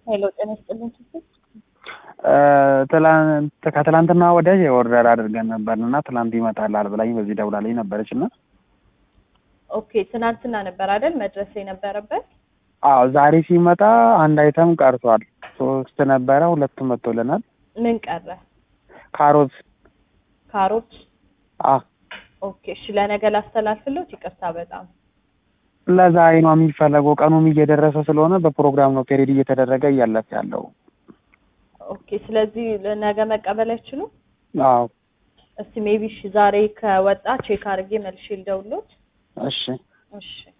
ሄሎ ጤና ይስጥልኝ ችግር ትላንት ከትላንትና ወዲያ የኦርደር አድርገን ነበር እና ትላንት ይመጣላል ብላኝ በዚህ ደውላልኝ ነበረች እና ኦኬ ትናንትና ነበር አይደል መድረስ የነበረበት አዎ ዛሬ ሲመጣ አንድ አይተም ቀርቷል። ሶስት ነበረ፣ ሁለቱ መጥቶልናል። ምን ቀረ ካሮት ካሮት አ ኦኬ እሺ ለነገ ላስተላልፍሎት ይቅርታ በጣም ለዛሬ ነው የሚፈለገው። ቀኑም እየደረሰ ስለሆነ በፕሮግራም ነው ፔሬድ እየተደረገ እያለፈ ያለው። ኦኬ ስለዚህ ለነገ መቀበል አይችሉም አዎ እስቲ ሜቢ እሺ ዛሬ ከወጣ ቼክ አድርጌ መልሼ ልደውልሎት እሺ እሺ